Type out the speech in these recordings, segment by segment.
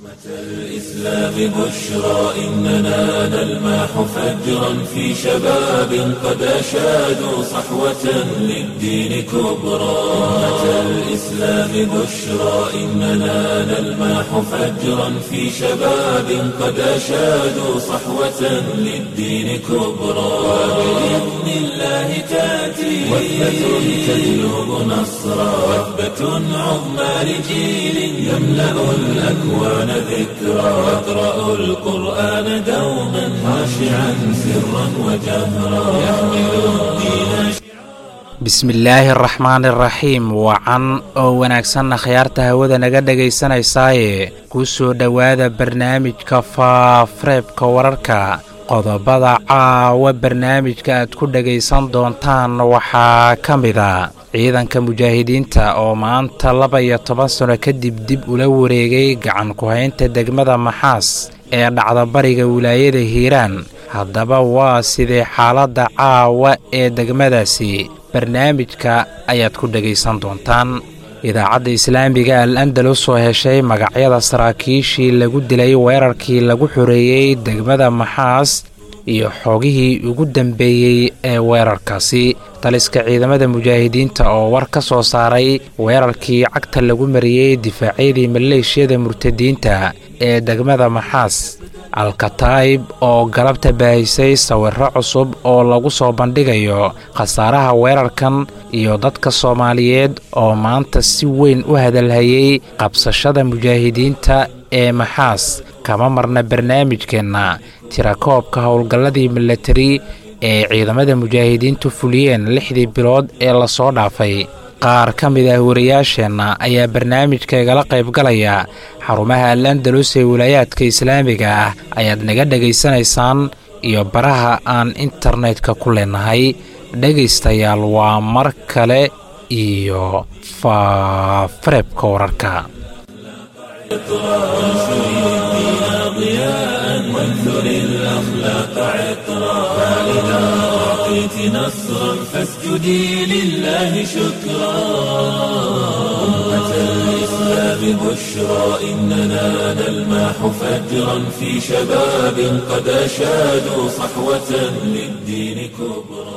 الإسلام بشرى إننا نلمح فجرا في شباب قد أشادوا صحوة للدين كبرى أمة الإسلام بشرى إننا نلمح فجرا في شباب قد أشادوا صحوة للدين كبرى وبإذن الله تأتي وثبة تجلب نصرا وثبة عظمى لجيل يملأ الأكوان ذكرا واقرأ القرآن دوما خاشعا سرا وجهرا يحمل الدين bismillaahi araxmaan iraxiim wacan oo wanaagsanna khiyaarta hawada naga dhegaysanaysaayee ku soo dhowaada barnaamijka faafareebka wararka qodobada caawa barnaamijka aad ku dhegaysan doontaan waxaa ka mida ciidanka mujaahidiinta oo maanta laba iyo toban sano kadib dib ula wareegay gacan ku-haynta degmada maxaas ee dhacda bariga wilaayada hiiraan haddaba waa sidee xaaladda caawa ee degmadaasi barnaamijka ayaad ku dhegaysan doontaan idaacadda islaamiga al andalus oo heshay magacyada saraakiishii lagu dilay weerarkii lagu xoreeyey degmada maxaas iyo xoogihii ugu dambeeyey ee weerarkaasi taliska ciidamada mujaahidiinta oo war ka soo saaray weerarkii cagta lagu mariyey difaacyadii maleeshiyada murtadiinta ee degmada maxaas alkataib oo galabta baahisay sawirro cusub oo lagu soo bandhigayo khasaaraha weerarkan iyo dadka soomaaliyeed oo maanta si weyn u hadalhayay qabsashada mujaahidiinta ee maxaas kama marna barnaamijkeenna tirakoobka howlgalladii milatari ee ciidamada mujaahidiintu fuliyeen lixdii bilood ee lasoo dhaafay qaar ka mid ah wariyaasheenna ayaa barnaamijka igala qaybgalaya xarumaha al andalus ee wilaayaadka islaamiga ah ayaad naga dhegaysanaysaan iyo baraha aan internetka ku leenahay dhegaystayaal waa mar kale iyo faafareebka wararka وانثر الأخلاق عطرا فإذا أعطيت نصرا فاسجدي لله شكرا أمة الإسلام بشرى إننا نلمح فجرا في شباب قد أشادوا صحوة للدين كبرى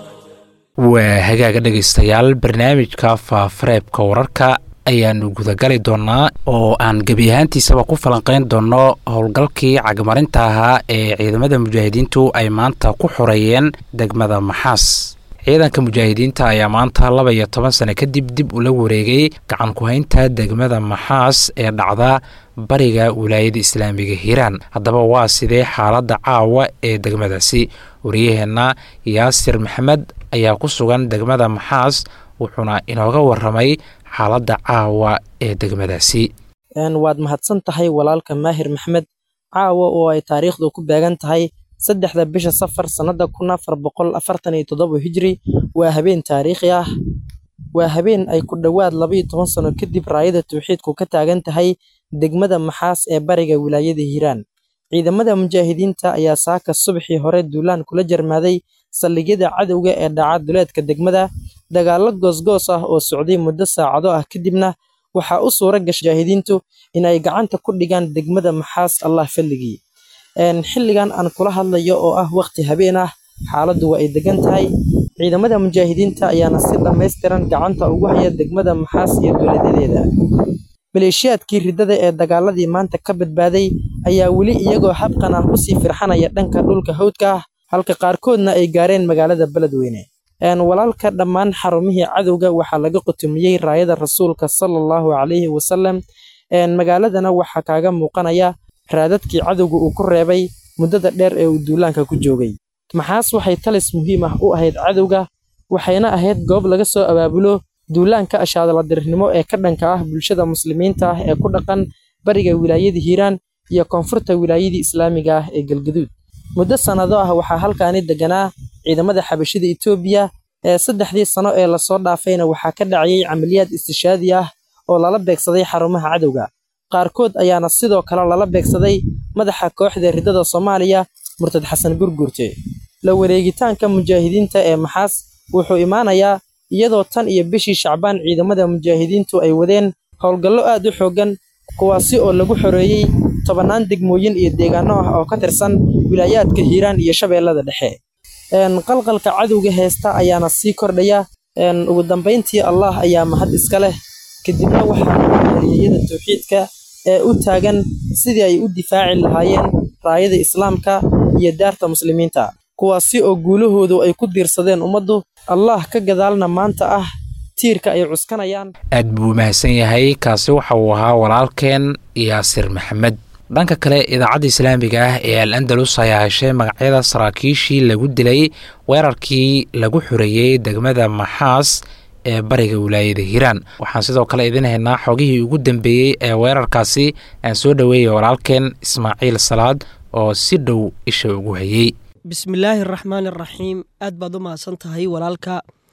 waa hagaaga dhegaystayaal barnaamijka faafareebka wararka ayaanu gudagali doonnaa oo aan gebi ahaantiisaba ku falanqayn doonno howlgalkii cagmarinta ahaa ee ciidamada mujaahidiintu ay maanta ku xoreeyeen degmada maxaas ciidanka mujaahidiinta ayaa maanta laba iyo toban sano kadib dib ula wareegay gacan ku-haynta degmada maxaas ee dhacda bariga wilaayada islaamiga hiiraan haddaba waa sidee xaaladda caawa ee degmadaasi wariyaheenna yaasir maxamed ayaa ku sugan degmada maxaas wuxuuna inooga waramay xaaladda caawa ee degmadaasi waad mahadsan tahay walaalka maahir maxmed caawa oo ay taariikhdu ku beegan tahay saddexda bisha safar sannada kun afar boqol afartan iyo toddoba hijri waa habeen taariikhi ah waa habeen ay ku dhowaad labaiyo toban sano kadib raayada tawxiidku ka taagan tahay degmada maxaas ee bariga wilaayada hiiraan ciidamada mujaahidiinta ayaa saaka subaxii hore duulaan kula jarmaaday saldhigyada cadowga ee dhaca duleedka degmada dagaallo goosgoos ah oo socday muddo saacado ah kadibna waxaa u suura gashay mujaahidiintu inay gacanta ku dhigaan degmada maxaas allah falligii xilligan aan kula hadlayo oo ah waqti habeen ah xaaladdu waa ay degan tahay ciidamada mujaahidiinta ayaana si dhammaystiran gacanta ugu haya degmada maxaas iyo dowladadeeda maleeshiyaadkii riddada ee dagaaladii maanta ka badbaaday ayaa weli iyagoo habqan ah usii firxanaya dhanka dhulka hawdka ah halka qaarkoodna ay gaareen magaalada beledweyne walaalka dhammaan xarumihii cadowga waxaa laga qutumiyey raayada rasuulka sala allahu calayhi wasalam magaaladana waxaa kaaga muuqanaya raadadkii cadowga uu ku reebay muddada dheer ee uu duulaanka ku joogay maxaas waxay talis muhiim ah u ahayd cadowga waxayna ahayd goob laga soo abaabulo duulaanka ashaadaladirnimo ee ka dhanka ah bulshada muslimiinta ah ee ku dhaqan bariga wilaayada hiiraan iyo koonfurta wilaayadii islaamiga ah ee galgaduud muddo sannado ah waxaa halkaani deganaa ciidamada xabashida etoobiya ee saddexdii sano ee lasoo dhaafayna waxaa ka dhacayay camaliyaad istishaadi ah oo lala beegsaday xarumaha cadowga qaarkood ayaana sidoo kale lala beegsaday madaxa kooxda riddada soomaaliya murtad xasan gurgurte la wareegitaanka mujaahidiinta ee maxaas wuxuu imaanayaa iyadoo tan iyo bishii shacbaan ciidamada mujaahidiintu ay wadeen howlgallo aad u xooggan kuwaasi oo lagu xoreeyey tobannaan degmooyin iyo deegaano ah oo ka tirsan wilaayaadka hiiraan iyo shabeellada dhexe qalqalka cadowga heesta ayaana sii kordhaya ugu dambayntii allah ayaa mahad iska leh kadibna waxaa haliyada tawxiidka ee u taagan sidii ay u difaaci lahaayeen raayada islaamka iyo daarta muslimiinta kuwaasi oo guulahoodu ay ku diirsadeen ummaddu allah ka gadaalna maanta ah tiirka ay cuskanayaan aad buu mahadsan yahay kaasi waxa uu ahaa walaalkeen yaasir maxamed dhanka kale idaacadda islaamiga ah ee al andalus ayaa heshay magacyada saraakiishii lagu dilay weerarkii lagu xoreeyey degmada maxaas ee bariga wilaayada hiiraan waxaan sidoo kale idin haynaa xogihii ugu dambeeyey ee weerarkaasi aan soo dhoweeyay walaalkeen ismaaciil salaad oo si dhow isha ugu hayey bismillaahi araxmaani araxiim aad baad u mahadsan tahay walaalka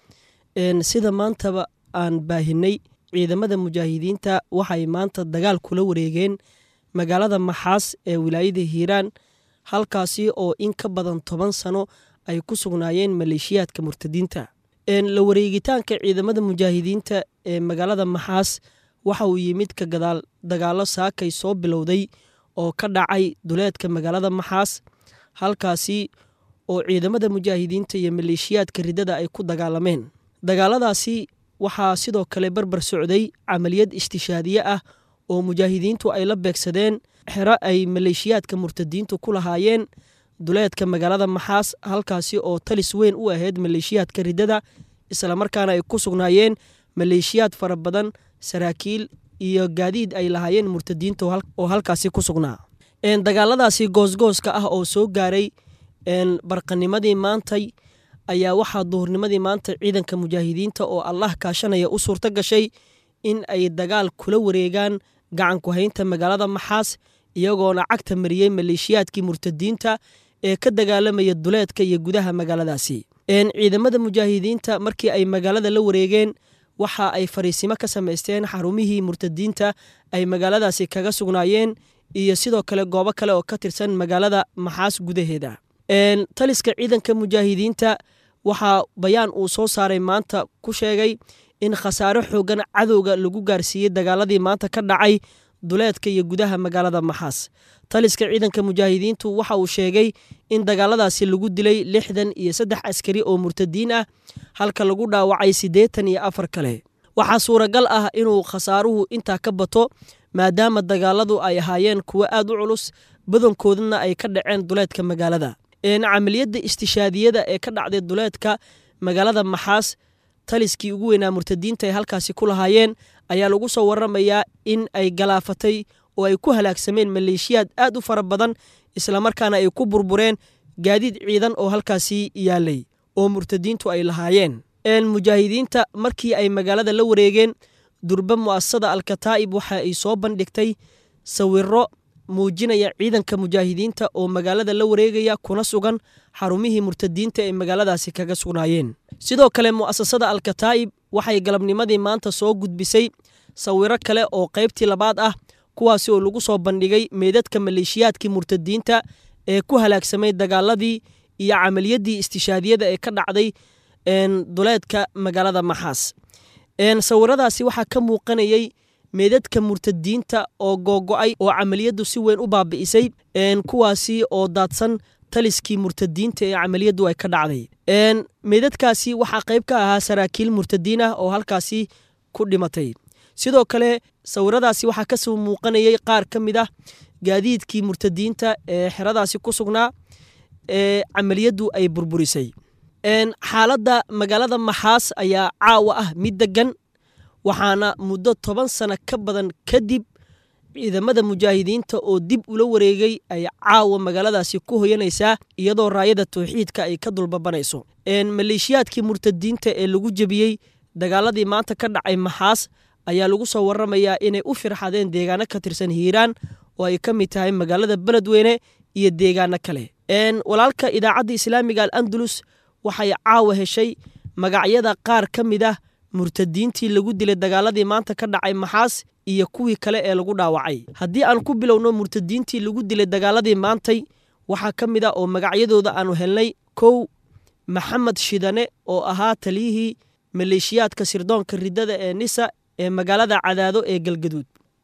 sida maantaba aan baahinay ciidamada mujaahidiinta waxay maanta dagaal kula wareegeen magaalada maxaas ee wilaayada hiiraan halkaasi oo in ka badan toban sano ay ku sugnaayeen maleeshiyaadka murtadiinta la wareegitaanka ciidamada mujaahidiinta ee magaalada maxaas waxa uu yimid ka gadaal dagaallo saakay soo bilowday oo ka dhacay duleedka magaalada maxaas halkaasi oo ciidamada mujaahidiinta iyo maleeshiyaadka riddada ay ku dagaalameen dagaaladaasi waxaa sidoo kale barbar socday camaliyad istishaadiye ah oo mujaahidiintu ay la beegsadeen xero ay maleeshiyaadka murtadiintu ku lahaayeen duleedka magaalada maxaas halkaasi oo talis weyn u ahayd maleeshiyaadka riddada islamarkaana ay ku sugnaayeen maleeshiyaad fara badan saraakiil iyo gaadiid ay lahaayeen murtadiinta oo halkaasi ku sugnaa dagaaladaasi goosgooska ah oo soo gaaray barqanimadii maantay ayaa waxaa duhurnimadii maanta ciidanka mujaahidiinta oo allah kaashanaya u suurto gashay in ay dagaal kula wareegaan gacanku haynta magaalada maxaas iyagoona cagta mariyey maleeshiyaadkii murtadiinta ee ka dagaalamaya duleedka iyo gudaha magaaladaasi ciidamada mujaahidiinta markii ay magaalada la wareegeen waxa ay fariisimo ka samaysteen xarumihii murtadiinta ay magaaladaasi kaga sugnaayeen iyo sidoo kale goobo kale oo ka tirsan magaalada maxaas gudaheeda taliska ciidanka mujaahidiinta waxaa bayaan uu soo saaray maanta ku sheegay in khasaaro xoogan cadowga lagu gaarsiiyey dagaaladii maanta ka dhacay duleedka iyo gudaha magaalada maxaas taliska ciidanka mujaahidiintu waxa uu sheegay in dagaaladaasi lagu dilay lixdan iyo saddex askari oo murtadiin ah halka lagu dhaawacay siddeetan iyo afar kale waxaa suuragal ah inuu khasaaruhu intaa ka bato maadaama dagaaladu ay ahaayeen kuwo aad u culus badankoodana ay ka dhaceen duleedka magaalada camaliyadda istishaadiyada ee ka dhacday duleedka magaalada maxaas taliskii ugu weynaa murtadiinta ay halkaasi ku lahaayeen ayaa lagu soo waramayaa in ay galaafatay oo ay ku halaagsameen maleeshiyaad aad u fara badan islamarkaana ay ku burbureen gaadiid ciidan oo halkaasi yaalay oo murtadiintu ay lahaayeen mujaahidiinta markii ay magaalada la wareegeen durba mu'asasada alkataa'ib waxa ay soo bandhigtay sawiro muujinaya ciidanka mujaahidiinta oo magaalada la wareegaya kuna sugan xarumihii murtadiinta ee magaaladaasi kaga sugnaayeen sidoo kale mu'asasada alkataa'ib waxay galabnimadii maanta soo gudbisay sawiro kale oo qaybtii labaad ah kuwaasi oo lagu soo bandhigay meydadka maleeshiyaadkii murtadiinta ee ku halaagsamay dagaaladii iyo camaliyaddii istishaadiyada ee ka dhacday duleedka magaalada maxaas sawiradaasi waxaa ka muuqanayay meedadka murtadiinta oo googo'ay oo camaliyaddu si weyn u baabi'isay kuwaasi oo daadsan taliskii murtadiinta ee camaliyaddu ay ka dhacday meedadkaasi waxaa qayb ka ahaa saraakiil murtadiin ah oo halkaasi ku dhimatay sidoo kale sawiradaasi waxaa kasoo muuqanayay qaar ka mid ah gaadiidkii murtadiinta ee xeradaasi ku sugnaa ee camaliyaddu ay burburisay xaaladda magaalada maxaas ayaa caawa ah mid degan waxaana muddo toban sano ka badan kadib ciidamada mujaahidiinta oo dib ula wareegay ay caawa magaaladaasi ku hoyanaysaa iyadoo raayada tawxiidka ay ka dulbabanayso maleeshiyaadkii murtadiinta ee lagu jebiyey dagaaladii maanta ka dhacay maxaas ayaa lagu soo waramayaa inay u firxadeen deegaano ka tirsan hiiraan oo ay ka mid tahay magaalada beledweyne iyo deegaano kale walaalka idaacadda islaamiga al andalus waxay caawa heshay magacyada qaar ka mid ah murtadiintii lagu dilay dagaaladii maanta ka dhacay maxaas iyo kuwii kale ee lagu dhaawacay haddii aan ku bilowno murtadiintii lagu dilay dagaaladii maantay waxaa ka mid ah oo magacyadooda aanu helnay kow maxamed shidane oo ahaa taliyihii maleeshiyaadka sirdoonka riddada ee nisa ee magaalada cadaado ee galgaduud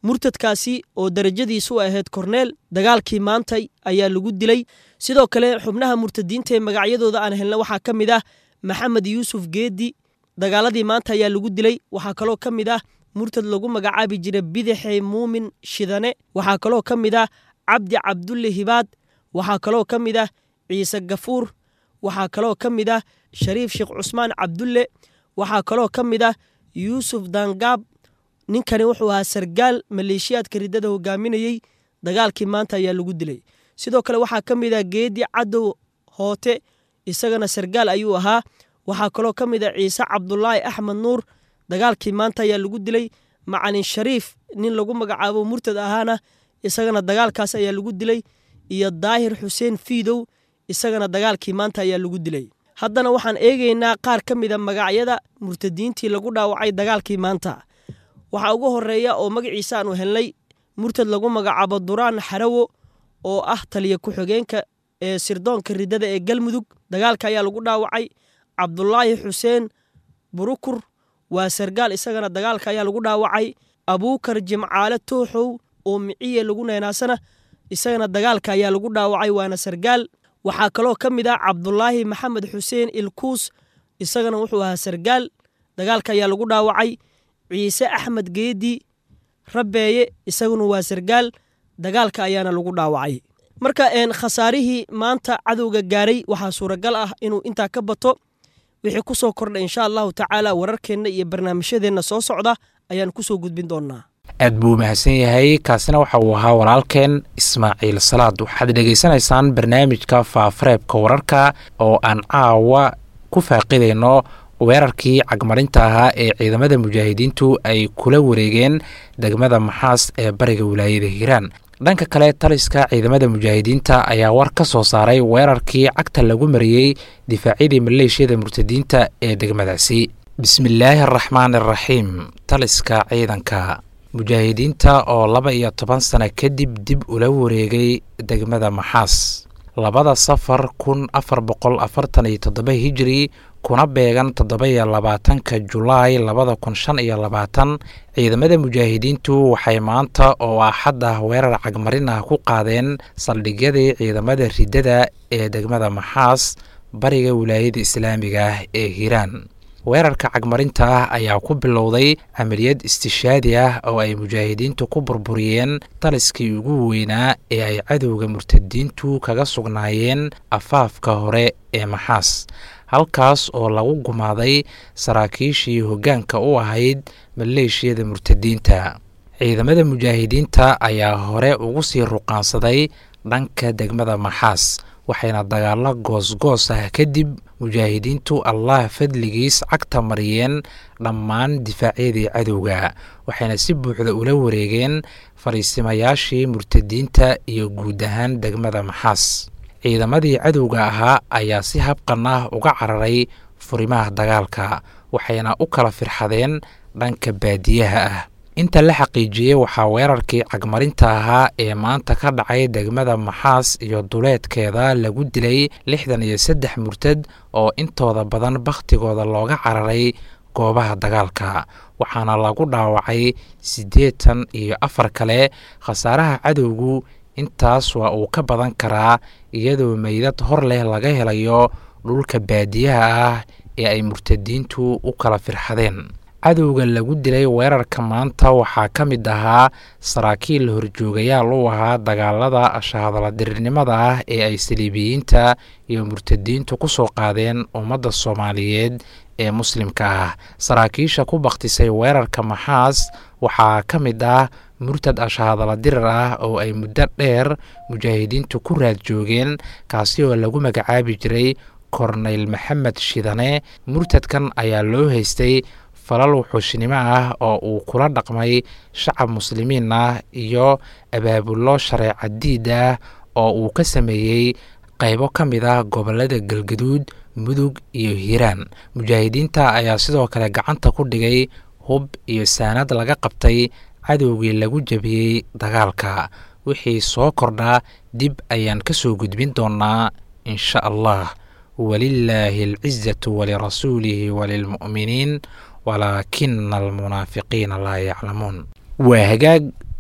murtadkaasi oo darajadiisu ahayd korneel dagaalkii maantay ayaa lagu dilay sidoo kale xubnaha murtadiinta ee magacyadooda aan helna waxaa ka mid ah maxamed yuusuf geedi dagaaladii maanta ayaa lagu dilay waxaa kaloo ka mid ah murtad lagu magacaabi jira bidaxe muumin shidane waxaa kaloo ka mid ah cabdi cabdulle hibaad waxaa kaloo ka mid ah ciise gafuur waxaa kaloo ka mid ah shariif sheekh cusmaan cabdulle waxaa kaloo ka mid ah yuusuf dangaab ninkani wuxuu ahaa sargaal maleeshiyaadka riddada hogaaminayey dagaalkii maanta ayaa lagu dilay sidoo kale waxaa ka mid ah geedi cadow hoote isagana sargaal ayuu ahaa waxaa kaloo ka mid ah ciise cabdulaahi axmed nuur dagaalkii maanta ayaa lagu dilay macalin shariif nin lagu magacaabo murtad ahaana isagana dagaalkaas ayaa lagu dilay iyo daahir xuseen fiidow isagana dagaalkii maanta ayaa lagu dilay haddana waxaan eegaynaa qaar ka mida magacyada murtadiintii lagu dhaawacay dagaalkii maanta waxaa ugu horeeya oo magaciisa aanu helnay murtad lagu magacaabo duraan xarawo oo ah taliya ku-xigeenka ee sirdoonka riddada ee galmudug dagaalka ayaa lagu dhaawacay cabdulaahi xuseen burukur waa sargaal isagana dagaalka ayaa lagu dhaawacay abuukar jimcaale tooxow oo miciye lagu neenaasana isagana dagaalka ayaa lagu dhaawacay waana sargaal waxaa kaloo ka mid ah cabdulaahi maxamed xuseen ilkuus isagana wuxuu ahaa sargaal dagaalka ayaa lagu dhaawacay ciise axmed geedi rabbeeye isaguna waa sargaal dagaalka ayaana lagu dhaawacay marka khasaarihii maanta cadowga gaaray waxaa suuragal ah inuu intaa ka bato wixii ku soo kordha insha allahu tacaala wararkeenna iyo barnaamijyadeenna soo socda ayaan kusoo gudbin doonaa aad buu mahadsan yahay kaasina waxa uu ahaa walaalkeen ismaaciil salaad waxaad dhegaysanaysaan barnaamijka faafareebka wararka oo aan caawa ku faaqidayno weerarkii cagmarinta ahaa ee ciidamada mujaahidiintu ay kula wareegeen degmada maxaas ee bariga wilaayada hiiraan dhanka kale taliska ciidamada mujaahidiinta ayaa war ka soo saaray weerarkii cagta lagu mariyey difaacyadii maleeshiyada murtadiinta ee degmadaasi bismillaahi araxmaan araxiim taliska ciidanka mujaahidiinta oo laba iyo toban sano kadib dib ula wareegay degmada maxaas labada safar kun afar boqol afartan iyo toddoba hijiri kuna beegan toddoba iyo labaatanka julaay labada kun shan iyo labaatan ciidamada mujaahidiintu waxay maanta oo axad ah weerar cagmarin ah ku qaadeen saldhigyadii ciidamada riddada ee degmada maxaas bariga wilaayada islaamiga ah ee hiiraan weerarka cagmarinta ah ayaa ku bilowday camaliyad istishaadi ah oo ay mujaahidiintu ku burburiyeen taliskii ugu weynaa ee ay cadowga murtadiintu kaga sugnaayeen afaafka hore ee maxaas halkaas oo lagu gumaaday saraakiishii hoggaanka u ahayd maleeshiyada murtadiinta ciidamada mujaahidiinta ayaa hore ugu sii ruqaansaday dhanka degmada maxaas waxayna dagaalo goosgoos ah kadib mujaahidiintu allah fadligiis cagta mariyeen dhammaan difaacyadii cadowga waxayna si buuxda ula wareegeen fariisimayaashii murtadiinta iyo guud ahaan degmada maxaas ciidamadii cadowga ahaa ayaa si habqan ah uga cararay furimaha dagaalka waxayna u kala firxadeen dhanka baadiyaha ah inta la xaqiijiyey waxaa weerarkii cagmarinta ahaa ee maanta ka dhacay degmada maxaas iyo duleedkeeda lagu dilay lixdan iyo saddex murtad oo intooda badan bakhtigooda looga cararay goobaha dagaalka waxaana lagu dhaawacay siddeetan iyo afar kale khasaaraha cadowgu intaas waa uu ka badan karaa iyadoo meydad hor leh laga helayo dhulka baadiyaha ah ee ay murtadiintu u kala firxadeen cadowga lagu dilay weerarka maanta waxaa ka mid ahaa saraakiil horjoogayaal u ahaa dagaalada shahadaladirirnimada ah ee ay saliibiyiinta iyo murtadiintu ku soo qaadeen ummadda soomaaliyeed ee muslimka ah saraakiisha ku bakhtisay weerarka maxaas waxaa ka mid ah murtad ashahadala dirir ah oo ay muddo dheer mujaahidiintu ku raad joogeen kaasi oo lagu magacaabi jiray korneyl maxamed shidane murtadkan ayaa loo haystay falal wuxuushnimo ah oo uu kula dhaqmay shacab muslimiin ah iyo abaabullo shareeca diid ah oo uu ka sameeyey qaybo ka mid ah gobollada galgaduud mudug iyo hiiraan mujaahidiinta ayaa sidoo kale gacanta ku dhigay hub iyo saanad laga qabtay cadowgii lagu jabiyey dagaalka wixii soo kordhaa dib ayaan ka soo gudbin doonaa insha allah walilaahi alcizatu walirasuulihi walilmu'miniin walaakina almunaafiqiina laa yaclamuun waa hagaag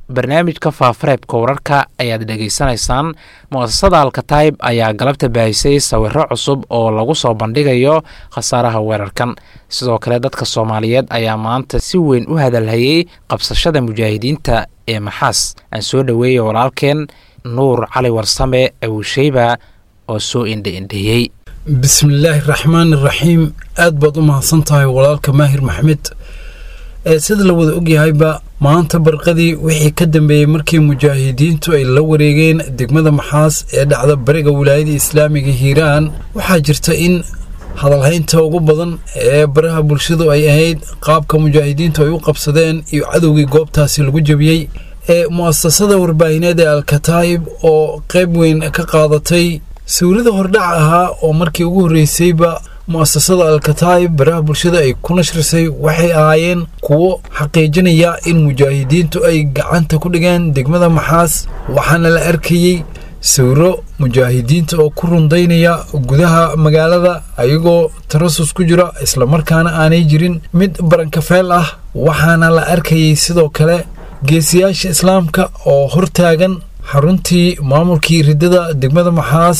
barnaamijka faafareebka wararka ayaad dhegaysanaysaan mu'asasada alkataib ayaa galabta baahisay sawiro cusub oo lagu soo bandhigayo khasaaraha weerarkan sidoo kale dadka soomaaliyeed ayaa maanta si weyn u hadalhayey qabsashada mujaahidiinta ee maxaas aan soo dhoweeyay walaalkeen nuur cali warsame awusheyba oo soo indhe indheeyey bismillaahi raxmaan iraxiim aad baad u mahadsan tahay walaalka maahir maxmed ee sida la wada ogyahayba maanta barqadii wixii ka dambeeyey markii mujaahidiintu ay la wareegeen degmada maxaas ee dhacda bariga wilaayada islaamiga hiiraan waxaa jirta in hadalhaynta ugu badan ee baraha bulshadu ay ahayd qaabka mujaahidiintu ay u qabsadeen iyo cadowgii goobtaasi lagu jebiyey ee mu'asasada warbaahineed ee alkataa'ib oo qayb weyn ka qaadatay sawirada hordhac ahaa oo markii ugu horreysayba mu'asasada alkataa'ib baraha bulshada ay ku nashrisay waxay ahaayeen kuwo xaqiijinaya in mujaahidiintu ay gacanta ku dhigeen degmada maxaas waxaana la arkayey sawiro mujaahidiinta oo ku rundaynaya gudaha magaalada ayagoo tarasus ku jira islamarkaana aanay jirin mid barankafeel ah waxaana la arkayay sidoo kale geesiyaasha islaamka oo hortaagan xaruntii maamulkii riddada degmada maxaas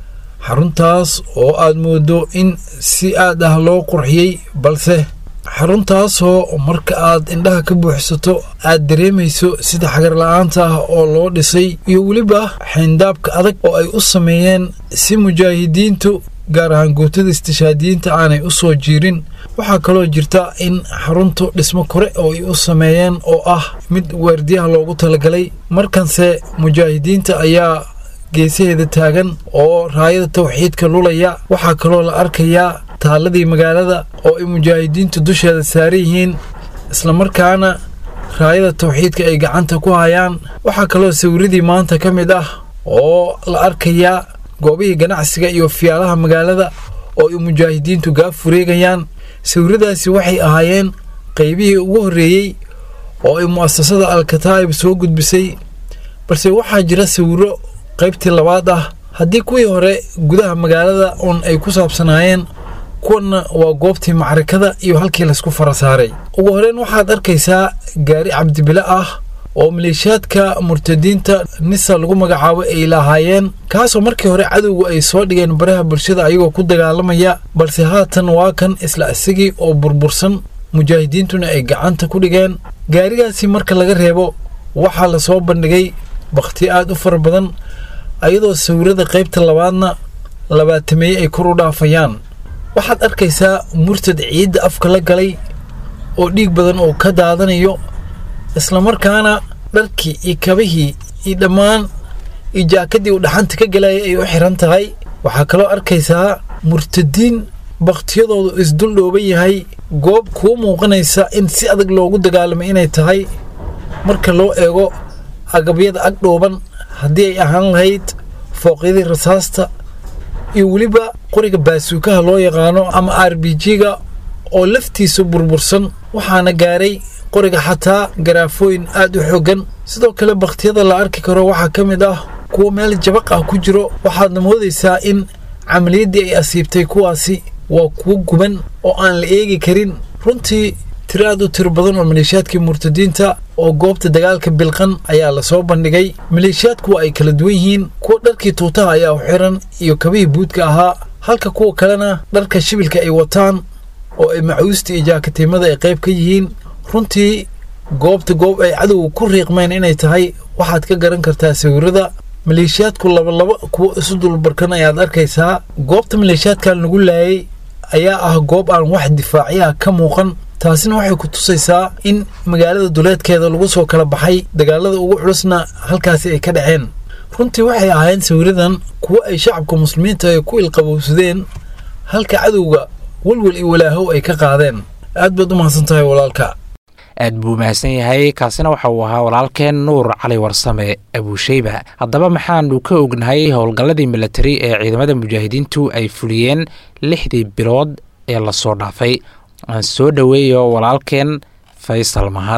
xaruntaas oo aad moodo in si aad ah loo qurxiyey balse xaruntaasoo marka aad indhaha ka buuxsato aad dareemayso sida xagar la-aanta ah oo loo dhisay iyo weliba xayndaabka adag oo ay u sameeyeen si mujaahidiintu gaar ahaan guutada istishaadiyiinta aanay u soo jiirin waxaa kaloo jirta in xaruntu dhismo kore oo ay u sameeyeen oo ah mid waardiyaha loogu talagalay markanse mujaahidiinta ayaa geesaheeda taagan oo raayada tawxiidka lulaya waxaa kaloo la arkayaa taaladii magaalada oo ay mujaahidiintu dusheeda saaran yihiin islamarkaana raayada tawxiidka ay gacanta ku hayaan waxaa kaloo sawiradii maanta ka mid ah oo la arkayaa goobihii ganacsiga iyo fiyaalaha magaalada oo ay mujaahidiintu gaaf wareegayaan sawiradaasi waxay ahaayeen qaybihii ugu horreeyey oo ay mu'asasada alkataa'ib soo gudbisay balse waxaa jira sawiro qaybtii labaad ah haddii kuwii hore gudaha magaalada uun ay ku saabsanaayeen kuwanna waa goobtii macrikada iyo halkii laysku fara saaray ugu horeyn waxaad arkaysaa gaari cabdibile ah oo maleeshiyaadka murtadiinta nisa lagu magacaabo ay lahaayeen kaasoo markii hore cadowgu ay soo dhigeen baraha bulshada ayagoo ku dagaalamaya balse haatan waa kan isla isagii oo burbursan mujaahidiintuna ay gacanta ku dhigeen gaarigaasi marka laga reebo waxaa lasoo bandhigay bakhti aad u fara badan ayadoo sawirada qaybta labaadna labaatameeye ay kor u dhaafayaan waxaad arkaysaa murtad ciidda afka la galay oo dhiig badan oo ka daadanayo islamarkaana dharkii iyo kabihii iyo dhammaan iyo jaakadii uu dhaxanta ka galayay ay u xiran tahay waxaa kaloo arkaysaa murtadiin bakhtiyadoodu isdul dhooban yahay goob kuu muuqanaysa in si adag loogu dagaalamay inay tahay marka loo eego agabyada ag dhooban haddii ay ahaan lahayd fooqyadii rasaasta iyo weliba qoriga baasuukaha loo yaqaano ama r b g-ga oo laftiisa burbursan waxaana gaaray qoriga xataa garaafooyin aad u xooggan sidoo kale bakhtiyada la arki karo waxaa ka mid ah kuwa meel jabaq ah ku jiro waxaadna moodaysaa in camaliyaddii ay asiibtay kuwaasi waa kuwo guban oo aan la eegi karin runtii tiro aad u tiro badan oo maleeshiyaadkii murtadiinta oo goobta dagaalka bilqan ayaa lasoo bandhigay maleeshiyaadku waa ay kala duwan yihiin kuwa dharkii tuutaha ayaa u xiran iyo kabihii buudka ahaa halka kuwa kalena dharka shibilka ay wataan oo ay macuusta iyo jaakatimada ay qayb ka yihiin runtii goobta goob ay cadowga ku riiqmeen inay tahay waxaad ka garan kartaa sawirada maleeshiyaadku labalaba kuwo isu dulbarkan ayaad arkaysaa goobta maleeshiyaadkan lagu laayay ayaa ah goob aan wax difaacyaha ka muuqan taasina waxay ku tusaysaa in magaalada duleedkeeda lagu soo kala baxay dagaalada ugu culusna halkaasi ay ka dhaceen runtii waxay ahaayeen sawiradan kuwo ay shacabka muslimiinta ay ku ilqabowsadeen halka cadowga welwel iyo walaahow ay ka qaadeen aad baad u mahadsan tahay walaalka aad buu mahadsan yahay kaasina waxa uu ahaa walaalkeen nuur cali warsame abuusheyba haddaba maxaanu ka ognahay howlgalladii milatari ee ciidamada mujaahidiintu ay fuliyeen lixdii bilood ee lasoo dhaafay aan soo dhoweeyo walaalkeen faysal mahad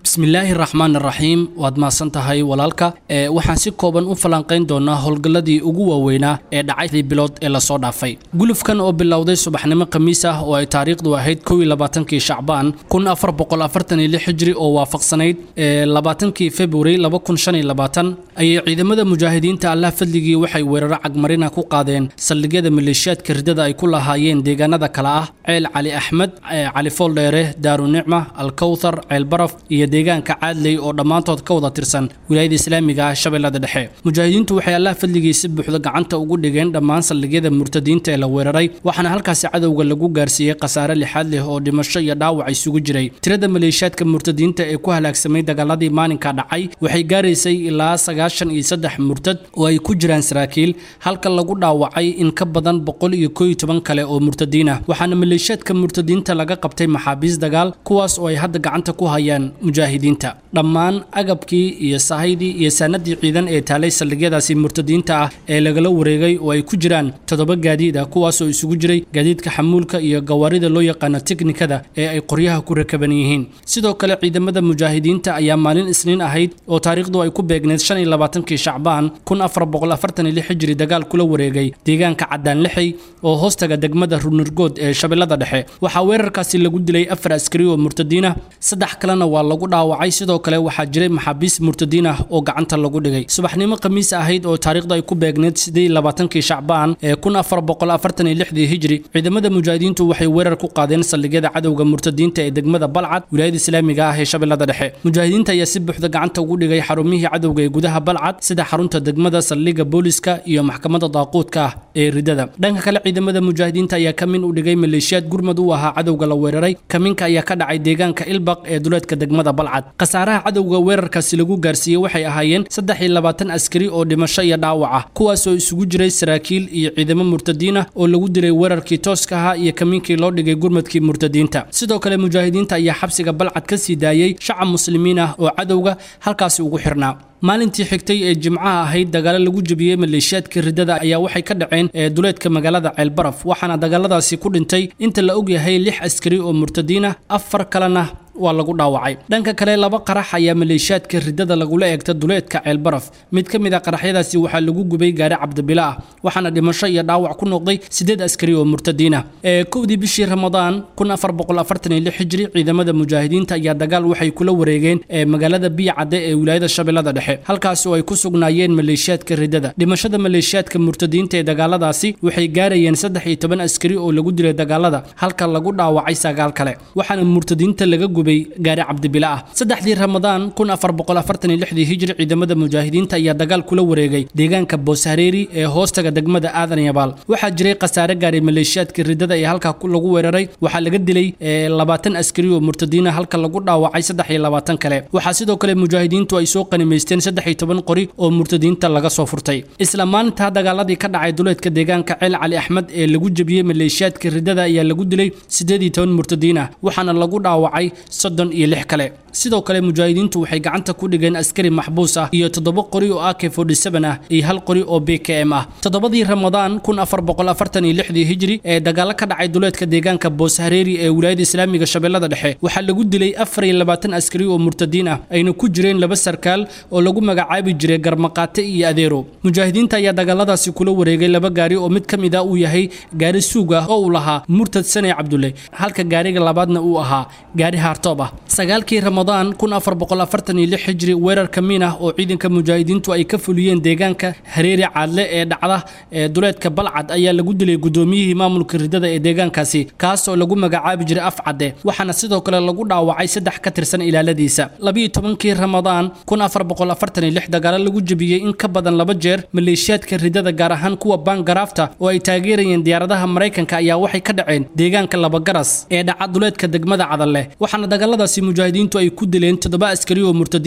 bismillaahi raxmaan raxiim waad mahadsan tahay walaalka ee waxaan si kooban u falanqayn doonaa howlgalladii ugu waaweynaa ee dhacay bilood ee lasoo dhaafay gulufkan oo bilowday subaxnimo khamiis ah oo ay taariikhdu ahayd kow iyo labaatankii shacbaan kun afar boqol afartan iyo lix hijri oo waafaqsanayd ee labaatankii februari laba kun shan iyo labaatan ayay ciidamada mujaahidiinta allah fadligii waxay weeraro cagmarina ku qaadeen saldhigyada maleeshiyaadka ridada ay ku lahaayeen deegaanada kale ah ceel cali axmed cali fooldheere daarunicma alkowthar ceel baraf iyo deegaanka caadley oo dhammaantood ka wada tirsan wilaayada islaamiga ah shabeellada dhexe mujaahidiintu waxay allah fadligii si buuxda gacanta ugu dhigeen dhammaan saldhigyada murtadiinta ee la weeraray waxaana halkaasi cadowga lagu gaarsiiyey khasaare lixaad leh oo dhimasho iyo dhaawac isugu jiray tirada maleeshiyaadka murtadiinta ee ku halaagsamay dagaaladii maalinka dhacay waxay gaaraysay ilaa sagaashan iyo saddex murtad oo ay ku jiraan saraakiil halka lagu dhaawacay in ka badan boqol iyo koo iyo toban kale oo murtadiin ah waxaana maleeshiyaadka murtadiinta laga qabtay maxaabiis dagaal kuwaas oo ay hadda gacanta ku hayaan mujaahidiinta dhammaan agabkii iyo sahaydii iyo saanadii ciidan ee taalay saldhigyadaasi murtadiinta ah ee lagala wareegay oo ay ku jiraan toddoba gaadiid ah kuwaasoo isugu jiray gaadiidka xamuulka iyo gawaarida loo yaqaano teknikada ee ay qoryaha ku rakaban yihiin sidoo kale ciidamada mujaahidiinta ayaa maalin isniin ahayd oo taariikhdu ay ku beegneed shan iyo labaatankii shacbaan kun afar boqol afartan iyo lix hijri dagaal kula wareegay deegaanka caddaan lixey oo hoostaga degmada runurgood ee shabeellada dhexe waxaa weerarkaasi lagu dilay afar askari oo murtadiin ah saddex kalena waa lagu dhaawacay sidoo kale waxaa jiray maxaabiis murtadiin ah oo gacanta lagu dhigay subaxnimo khamiis ahayd oo taariikhdu ay ku beegneed siddeed iyo labaatankii shacbaan ee kun afar boqol afartan iyo lixdii hijri ciidamada mujaahidiintu waxay weerar ku qaadeen saldhigyada cadowga murtadiinta ee degmada balcad wilaayada islaamiga ah ee shabeellada dhexe mujaahidiinta ayaa si buuxda gacanta ugu dhigay xarumihii cadowga ee gudaha balcad sida xarunta degmada saldhigga booliska iyo maxkamadda daaquudka ah ee ridada dhanka kale ciidamada mujaahidiinta ayaa kamin u dhigay maleeshiyaad gurmad u ahaa cadowga la weeraray kaminka ayaa ka dhacay deegaanka ilbaq ee duleedka degmada balcad khasaaraha cadowga weerarkaasi lagu gaarsiiyey waxay ahaayeen saddex iyo labaatan askari oo dhimasho iyo dhaawac ah kuwaasoo isugu jiray saraakiil iyo ciidamo murtadiin ah oo lagu dilay weerarkii tooska ahaa iyo kamiinkii loo dhigay gurmadkii murtadiinta sidoo kale mujaahidiinta ayaa xabsiga balcad ka sii daayey shacab muslimiin ah oo cadowga halkaasi ugu xirnaa maalintii xigtay ee jimcaha ahayd dagaalo lagu jebiyey maleeshiyaadka ridada ayaa waxay ka dhaceen ee duleedka magaalada ceelbaraf waxaana dagaaladaasi ku dhintay inta la ogyahay lix askari oo murtadiin ah afar kalena waa lagu dhaawacay dhanka kale laba qarax ayaa maleeshiyaadka ridada lagula eegta duleedka ceelbaraf mid ka mid a qaraxyadaasi waxaa lagu gubay gaari cabdibila ah waxaana dhimasho iyo dhaawac ku noqday siddeed askari oo murtadiin ah ee kowdii bishii ramadaan kun afar boqol afartan iyo lix hijri ciidamada mujaahidiinta ayaa dagaal waxay kula wareegeen ee magaalada biyacadde ee wilaayada shabeellada dhexe halkaasi oo ay ku sugnaayeen maleeshiyaadka ridada dhimashada maleeshiyaadka murtadiinta ee dagaaladaasi waxay gaarayeen saddex iyo toban askari oo lagu dilay dagaalada halka lagu dhaawacay sagaal kale waxaana murtadiinta laga gubay gaari cabdibila ah saddexdii ramadaan kun afar boqol afartan iyo lixdii hijri ciidamada mujaahidiinta ayaa dagaal kula wareegay deegaanka booshareeri ee hoostaga degmada aadan yabaal waxaa jiray khasaare gaaray maleeshiyaadka ridada ee halkaa lagu weeraray waxaa laga dilay labaatan askari oo murtadiina halka lagu dhaawacay saddex iyo labaatan kale waxaa sidoo kale mujaahidiintu ay soo qanimaysteen saddex iyo toban qori oo murtadiinta laga soo furtay isla maalintaa dagaaladii ka dhacay duleedka deegaanka ceel cali axmed ee lagu jebiyey maleeshiyaadka ridada ayaa lagu dilay siddeed iyo toban murtadiin ah waxaana lagu dhaawacay soddon iyo lix kale sidoo kale mujaahidiintu waxay gacanta ku dhigeen askari maxbuus ah iyo toddoba qori oo ak forty seven ah iyo hal qori oo b k m ah toddobadii ramadaan kun afar boqol afartan iyo lixdii hijri ee dagaalo ka dhacay duleedka deegaanka booshareeri ee wilaayada islaamiga shabeellada dhexe waxaa lagu dilay afar iyo labaatan askari oo murtadiin ah ayna ku jireen laba sarkaal oo lagu magacaabi jiray garmaqaate iyo adeero mujaahidiinta ayaa dagaaladaasi kula wareegay laba gaari oo mid ka mid ah uu yahay gaari suug ah oo uu lahaa murtad sane cabdulle halka gaariga labaadna uu ahaa gaari haartoob ah sagaalkii ramadaan kun afar boqol afartan iyo lix hijri weerar kamiin ah oo ciidanka mujaahidiintu ay ka fuliyeen deegaanka hareeri caadle ee dhacda ee duleedka balcad ayaa lagu dilay gudoomiyihii maamulka ridada ee deegaankaasi kaas oo lagu magacaabi jiray afcadde waxaana sidoo kale lagu dhaawacay saddex ka tirsan ilaaladiisa labiiyo tobankii ramadaan kun afar boqol afartan iyo lix dagaalo lagu jebiyey in ka badan laba jeer maleeshiyaadka ridada gaar ahaan kuwa baangaraafta oo ay taageerayeen diyaaradaha maraykanka ayaa waxay ka dhaceen deegaanka labagaras ee dhaca duleedka degmada cadalle waxaana dagaaladaasi mujaahidiintu ay ku dileen toddoba askari oo murtadiin ah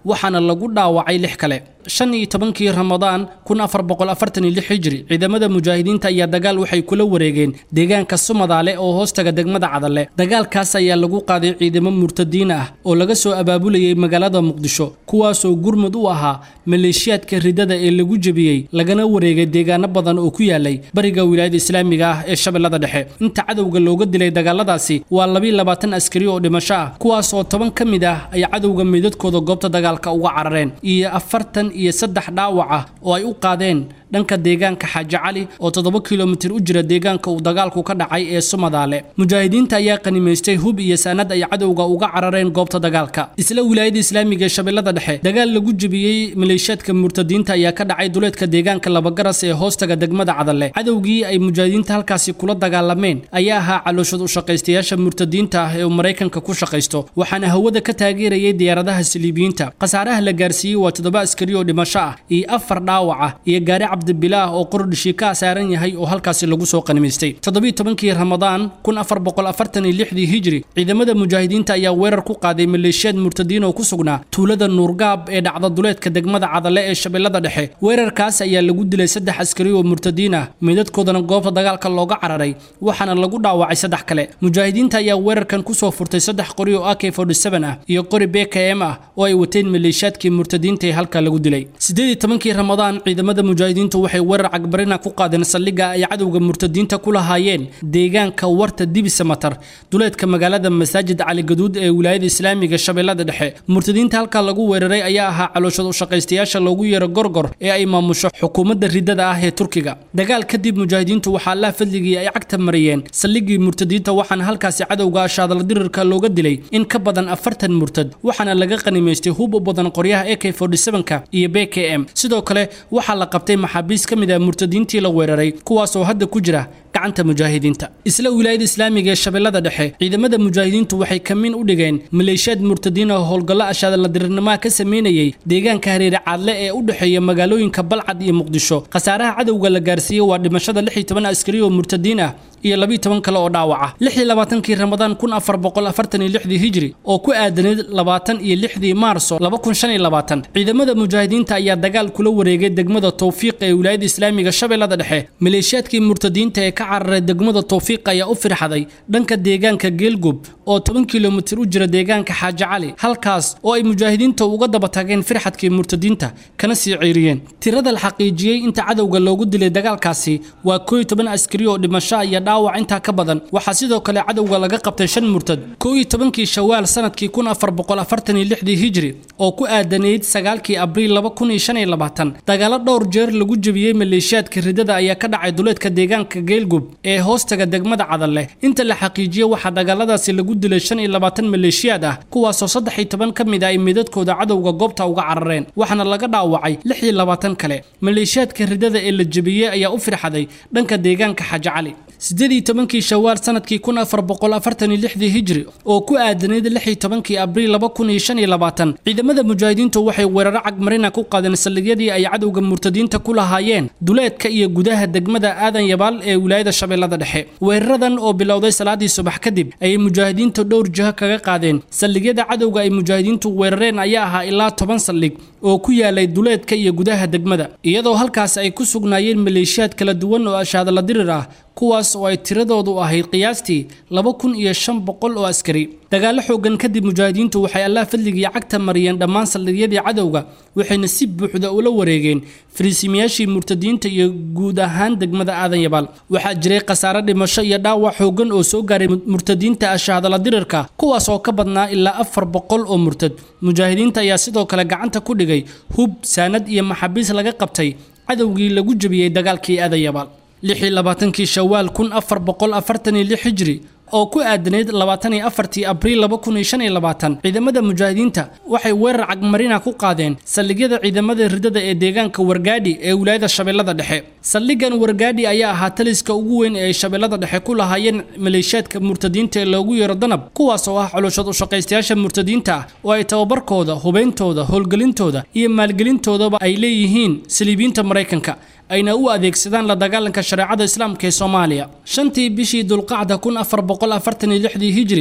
waxaana lagu dhaawacay lix kale shan iyo tobankii ramadaan kun afar boqol afartan iyo lix hijri ciidamada mujaahidiinta ayaa dagaal waxay kula wareegeen deegaanka sumadaale oo hoostaga degmada cadalle dagaalkaas ayaa lagu qaaday ciidamo murtadiin ah oo laga soo abaabulayay magaalada muqdisho kuwaasoo gurmud u ahaa maleeshiyaadka ridada ee lagu jebiyey lagana wareegay deegaano badan oo ku yaalay bariga wilaayada islaamiga ah ee shabeellada dhexe inta cadowga looga dilay dagaaladaasi waa labiiyo labaatan askari oo dhimasho ah kuwaas oo toban ka mid ah ay cadowga meydadkooda goobta dagaalka uga carareen iyo afartan iyo saddex dhaawac ah oo ay u qaadeen dhanka deegaanka xaaji cali oo toddoba kilomitir u jira deegaanka uu dagaalku ka dhacay ee sumadaale mujaahidiinta ayaa qanimaystay hub iyo saanad ay cadowga uga carareen goobta dagaalka isla wilaayada islaamiga ee shabeellada dhexe dagaal lagu jebiyey maleeshiyaadka murtadiinta ayaa ka dhacay duleedka deegaanka labagaras ee hoostaga degmada cadalle cadowgii ay mujaahidiinta halkaasi kula dagaalameen ayaa ahaa calooshad u shaqaystayaasha murtadiinta ah ee uu maraykanka ku shaqaysto waxaana hawada ka taageerayay diyaaradaha saliibiyiinta khasaaraha la gaarsiiyey waa toddoba askari oo dhimasho ah iyo afar dhaawac ah iyo gaari cabdibilaah oo qordhishi ka saaran yahay oo halkaasi lagu soo qanimaystay toddobiiy tobankii ramadaan kun afar boqol afartan iyo lixdii hijri ciidamada mujaahidiinta ayaa weerar ku qaaday maleeshiyaad murtadiin oo ku sugnaa tuulada nuurgaab ee dhacda duleedka degmada cadalle ee shabeellada dhexe weerarkaas ayaa lagu dilay saddex askari oo murtadiin ah meydadkoodana goobta dagaalka looga cararay waxaana lagu dhaawacay saddex kale mujaahidiinta ayaa weerarkan kusoo furtay saddex qori oo ak ah iyo qori bkm ah oo ay wateen maleeshiyaadkii murtadiinta ee halka lagu dilay sideedii tobankii ramadaan ciidamada mujaahidiintu waxay weerar cagbarina ku qaadeen saldhigga ay cadowga murtadiinta ku lahaayeen deegaanka warta dibisamatar duleedka magaalada masaajid cali gaduud ee wilaayada islaamiga shabeellada dhexe murtadiinta halka lagu weeraray ayaa ahaa calooshad u shaqaystayaasha loogu yeero gorgor ee ay maamusho xukuumadda ridada ah ee turkiga dagaal kadib mujaahidiintu waxaa laa fadligii ay cagta mariyeen saldhiggii murtadiinta waxaana halkaasi cadowga ashaadal dirirka looga dilay in ka badan afartan murtad waxaana laga qanimaystay hub u badan qoryaha ak ka iyo bkm sidoo kale waxaa la qabtay maxaabiis ka mid ah murtadiintii la weeraray kuwaasoo hadda ku jira gacanta mujaahidiinta isla wilaayada islaamiga ee shabeellada dhexe ciidamada mujaahidiintu waxay kamin u dhigeen maleeshiyaad murtadiin oo howlgallo ashaadala dirirnimaha ka sameynayay deegaanka hareere caadle ee u dhexeeya magaalooyinka balcad iyo muqdisho khasaaraha cadowga la gaarsiiyey waa dhimashada lix iyo toban askari oo murtadiin ah iyo labiiyo toban kale oo dhaawaca lix iyo labaatankii ramadaan kun afar boqol afartan iyo lixdii hijri oo ku aadanayd labaatan iyo lixdii maarso laba kun shan iyo labaatan ciidamada mujaahidiinta ayaa dagaal kula wareegay degmada towfiiq ee wilaayada islaamiga shabeellada dhexe maleeshiyaadkii murtadiinta ee ka cararay degmada towfiiq ayaa u firxaday dhanka deegaanka geelgub oo toban kilomitir u jira deegaanka xaaji cali halkaas oo ay mujaahidiinta uga daba tageen firxadkii murtadiinta kana sii ceyriyeen tirada la xaqiijiyey inta cadowga loogu dilay dagaalkaasi waa koo iyo toban askari oo dhimasho iyo dhaawac intaa ka badan waxaa sidoo kale cadowga laga qabtay shan murtad koo iyo tobankii shawaal sanadkii kun afar boqol afartan iyo lixdii hijri oo ku aadanayd sagaalkii abriil laba kun iyo shan iyo labaatan dagaalo dhowr jeer lagu jebiyey maleeshiyaadka ridada ayaa ka dhacay duleedka deegaanka geelgub ee hoostaga degmada cadalle inta la xaqiijiyey waxaa dagaaladaasi lagu dilay shan iyo labaatan maleeshiyaad ah kuwaasoo saddex iyo toban ka mid ah ay meydadkooda cadowga goobta uga carareen waxaana laga dhaawacay lix iyo labaatan kale maleeshiyaadka ridada ee la jebiyey ayaa u firxaday dhanka deegaanka xaaji cali sideed iyo tobankii shawaal sanadkii kun afar boqol afartan iyo lixdii hijri oo ku aadanayd lix iyo tobankii abriil laba kun iyo shan iyo labaatan ciidamada mujaahidiintu waxay weeraro cagmarina ku qaadeen saldhigyadii ay cadowga murtadiinta ku lahaayeen duleedka iyo gudaha degmada aadan yabaal ee wilaayada shabeellada dhexe weeraradan oo bilowday salaadii subax kadib ayay mujaahidiintu dhowr jiho kaga qaadeen saldhigyada cadowga ay mujaahidiintu weerareen ayaa ahaa ilaa toban saldhig oo ku yaalay duleedka iyo gudaha degmada iyadoo halkaas ay ku sugnaayeen maleeshiyaad kala duwan oo ashaadala dirir ah kuwaas oo ay tiradoodu ahayd qiyaastii laba kun iyo shan boqol oo askari dagaallo xoogan kadib mujaahidiintu waxay allah fadligii cagta mariyeen dhammaan saldhigyadii cadowga waxayna si buuxda ula wareegeen fariisimayaashii murtadiinta iyo guud ahaan degmada aadan yabaal waxaa jiray khasaare dhimasho iyo dhaawac xoogan oo soo gaaray murtadiinta ashaadala dirirka kuwaas oo ka badnaa ilaa afar boqol oo murtad mujaahidiinta ayaa sidoo kale gacanta ku dhigay hub saanad iyo maxaabiis laga qabtay cadowgii lagu jebiyey dagaalkii aadan yabaal lix iyo labaatankii shawaal kun afar boqol afartan iyo lix hijri oo ku aadanayd labaatan iyo afartii abriil laba kun iyo shan iyo labaatan ciidamada mujaahidiinta waxay weerar cagmarina ku qaadeen saldhigyada ciidamada ridada ee deegaanka wargaadhi ee wilaayada shabeellada dhexe saldhigan wargaadhi ayaa ahaa taliska ugu weyn ee ay shabeellada dhexe ku lahaayeen maleeshiyaadka murtadiinta ee loogu yeero danab kuwaas oo ah coloshad u shaqaystayaasha murtadiinta ah oo ay tababarkooda hubeyntooda howlgelintooda iyo maalgelintoodaba ay leeyihiin saliibiinta maraykanka ayna u adeegsadaan la dagaalanka shareecada islaamka ee soomaaliya shantii bishii dulqacda kun afar boqol afartan iyo lixdii hijri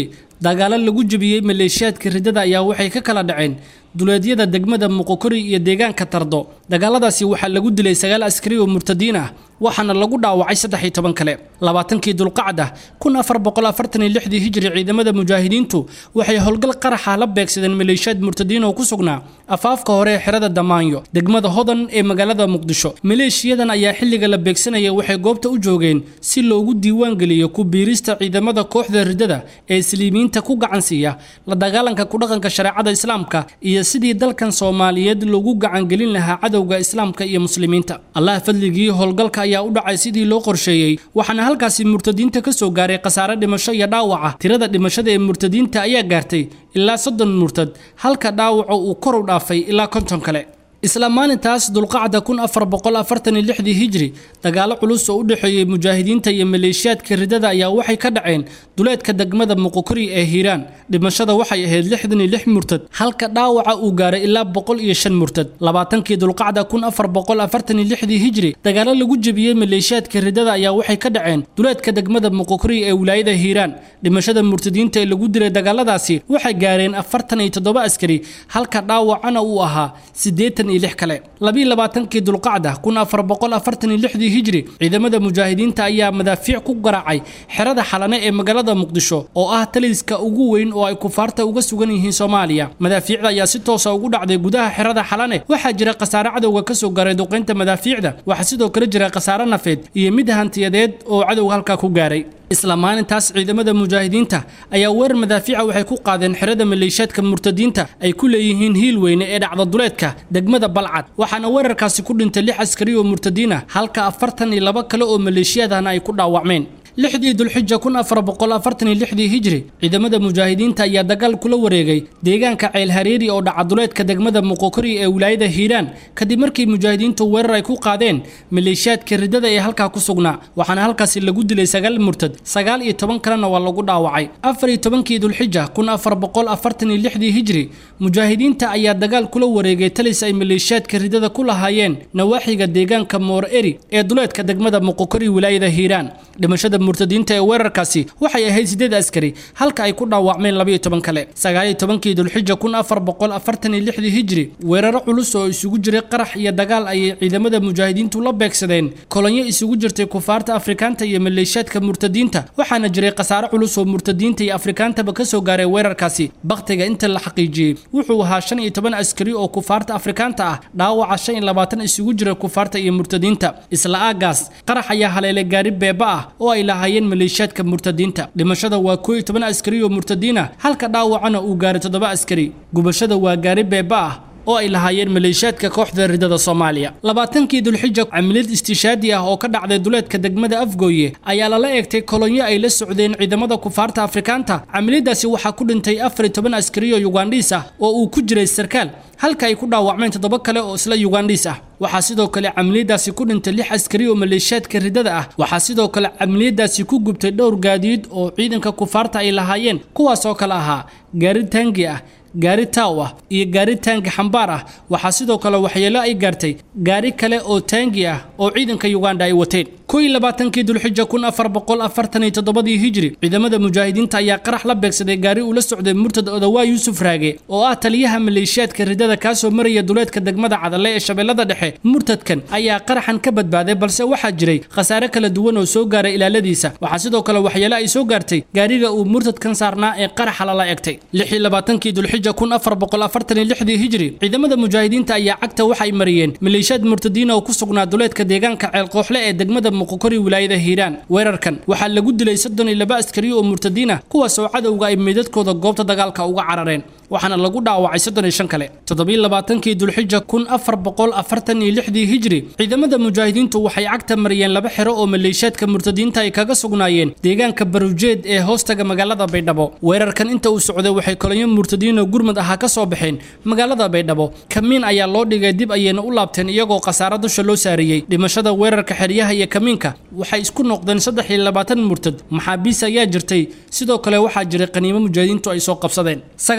dagaalo lagu jebiyey maleeshiyaadka riddada ayaa waxay ka kala dhaceen duleedyada degmada muqokori iyo deegaanka tardo dagaaladaasi waxaa lagu dilay sagaal askari oo murtadiin ah waxaana lagu dhaawacay saddex iyo toban kale labaatankii dulqacda kun afar boqol afartan iyo lixdii hijri ciidamada mujaahidiintu waxay howlgal qaraxa la beegsadeen maleeshiyaad murtadiin oo ku sugnaa afaafka hore ee xerada damaanyo degmada hodan ee magaalada muqdisho maleeshiyadan ayaa xilliga la beegsanaya waxay goobta u joogeen si loogu diiwaan geliyo ku biirista ciidamada kooxda riddada ee islimiinta ku gacan siiya la dagaalanka kudhaqanka shareecada islaamka iyo sidii dalkan soomaaliyeed loogu gacangelin lahaa cadowga islaamka iyo muslimiinta allah fadligii howlgalka ayaa u dhacay sidii loo qorsheeyey waxaana halkaasi murtadiinta ka soo gaaray khasaare dhimasho iyo dhaawaca tirada dhimashada ee murtadiinta ayaa gaartay ilaa soddon murtad halka dhaawaca uu kor u dhaafay ilaa konton kale isla maalintaas dulqacda kun afar boqol afartan iyo lixdii hijri dagaalo culus oo u dhexeeyey mujaahidiinta iyo maleeshiyaadka riddada ayaa waxay ka dhaceen duleedka degmada muqokori ee hiiraan dhimashada waxay ahayd lixdan iyo lix murtad halka dhaawaca uu gaaray ilaa boqol iyo shan murtad labaatankii dulqacda kun afar boqol afartan iyo lixdii hijri dagaalo lagu jebiyey maleeshiyaadka riddada ayaa waxay ka dhaceen duleedka degmada muqokori ee wilaayada hiiraan dhimashada murtadiinta ee lagu dilay dagaaladaasi waxay gaareen afartan iyo toddoba askari halka dhaawacana uu ahaa siddeetan kale labiiy labaatankii dulqacda kun afar boqol afartan iyo lixdii hijri ciidamada mujaahidiinta ayaa madaafiic ku garaacay xerada xalane ee magaalada muqdisho oo ah taliska ugu weyn oo ay kufaarta uga sugan yihiin soomaaliya madaafiicda ayaa si toosa ugu dhacday gudaha xerada xalane waxaa jira khasaare cadowga kasoo gaaray duqaynta madaafiicda waxaa sidoo kale jira khasaare nafeed iyo mid hantiyadeed oo cadowga halkaa ku gaaray isla maalintaas ciidamada mujaahidiinta ayaa weerar madaafiica waxay ku qaadeen xerada maleeshiyaadka murtadiinta ay ku leeyihiin hiil weyne ee dhacda duleedka degmada balcad waxaana weerarkaasi ku dhintay lix askari oo murtadiin ah halka afartan iyo laba kale oo maleeshiyaadahna ay ku dhaawacmeen lixdii dulxija kun afar boqol afartan iyo lixdii hijri ciidamada mujaahidiinta ayaa dagaal kula wareegay deegaanka ceel hareeri oo dhaca duleedka degmada muqokori ee wilaayada hiiraan kadib markii mujaahidiintu weerar ay ku qaadeen maleeshiyaadka riddada ee halkaa ku sugnaa waxaana halkaasi lagu dilay sagaal murtad sagaal iyo toban kalena waa lagu dhaawacay afar iyo tobankii dulxija kun afar boqol afartan iyo lixdii hijri mujaahidiinta ayaa dagaal kula wareegay talis ay maleeshiyaadka riddada ku lahaayeen nawaaxiga deegaanka moor eri ee duleedka degmada muqokori wilaayada hiiraan dhimashada murtadiinta ee weerarkaasi waxay ahayd sideed askari halka ay ku dhaawacmeen labaiyo toban kale sagaaliyo tobankii dulxija kun afar boqol afartan iyo lixdii hijri weeraro culus oo isugu jiray qarax iyo dagaal ayay ciidamada mujaahidiintu la beegsadeen kolonyo isugu jirtay kufaarta afrikaanta iyo maleeshiyaadka murtadiinta waxaana jiray khasaare culus oo murtadiinta iyo afrikaantaba kasoo gaaray weerarkaasi bakhtiga inta la xaqiijiyey wuxuu ahaa shan iyo toban askari oo kufaarta afrikaanta ah dhaawaca shan iyo labaatan isugu jira kufaarta iyo murtadiinta isla aagaas qarax ayaa haleelay gaari beeba ah oo ay lahaayeen maleeshiyaadka murtadiinta dhimashada waa koo iyo toban askari oo murtadiin ah halka dhaawacana uu gaaray toddoba askari gubashada waa gaari beeba ah oo ay lahaayeen maleeshiyaadka kooxda riddada soomaaliya labaatankii dulxija camiliyad istishaadi ah oo ka dhacday duleedka degmada afgooye ayaa lala eegtay kolonyo ay la socdeen ciidamada kufaarta afrikaanta camiliyadaasi waxaa ku dhintay afar iyo toban askari oo yugandhiis ah oo uu ku jiray sarkaal halka ay ku dhaawacmeen toddoba kale oo isla yugandhiis ah waxaa sidoo kale camiliyadaasi ku dhintay lix askari oo maleeshiyaadka riddada ah waxaa sidoo kale camiliyadaasi ku gubtay dhowr gaadiid oo ciidanka kufaarta ay lahaayeen kuwaas oo kale ahaa gaari taangi ah gaari taaw ah iyo gaari taangi xambaar ah waxaa sidoo kale waxyeelo ay gaartay gaari kale oo taangi ah oo ciidanka yuganda ay wateen koo iyo labaatankii dulxija kun afar boqol afartan iyo toddobadii hijri ciidamada mujaahidiinta ayaa qarax la beegsaday gaari uu la socday murtad odawaa yuusuf raage oo ah taliyaha maleeshiyaadka riddada kaasoo maraya duleedka degmada cadalle ee shabeellada dhexe murtadkan ayaa qaraxan ka badbaaday balse waxaa jiray khasaare kala duwan oo soo gaaray ilaaladiisa waxaa sidoo kale waxyeelo ay soo gaartay gaariga uu murtadkan saarnaa ee qaraxa lala egtay lix iyo labaatankii dulxija kun afar boqol afartan iyo lixdii hijri ciidamada mujaahidiinta ayaa cagta waxay mariyeen maleeshiyaad murtadiina oo ku sugnaa duleedka deegaanka ceelqooxle ee degmada muqokori wilaayada hiiraan weerarkan waxaa lagu dilay soddon iyo laba askari oo murtadiin ah kuwaas oo cadowga ay meydadkooda goobta dagaalka uga carareen waxaana lagu dhaawacay soddon iyo shan kale toddobiyo labaatankii dulxija kun afar boqol afartan iyo lixdii hijri ciidamada mujaahidiintu waxay cagta mariyeen laba xero oo maleeshiyaadka murtadiinta ay kaga sugnaayeen deegaanka barujeed ee hoostaga magaalada baydhabo weerarkan inta uu socday waxay kolonyo murtadiinoo gurmud ahaa ka soo baxeen magaalada baydhabo kamiin ayaa loo dhigay dib ayayna u laabteen iyagoo khasaaro dusha loo saariyey dhimashada weerarka xeryaha iyo kamiinka waxay isku noqdeen saddex iyo labaatan murtad maxaabiis ayaa jirtay sidoo kale waxaa jiray qaniimo mujaahidiintu ay soo qabsadeen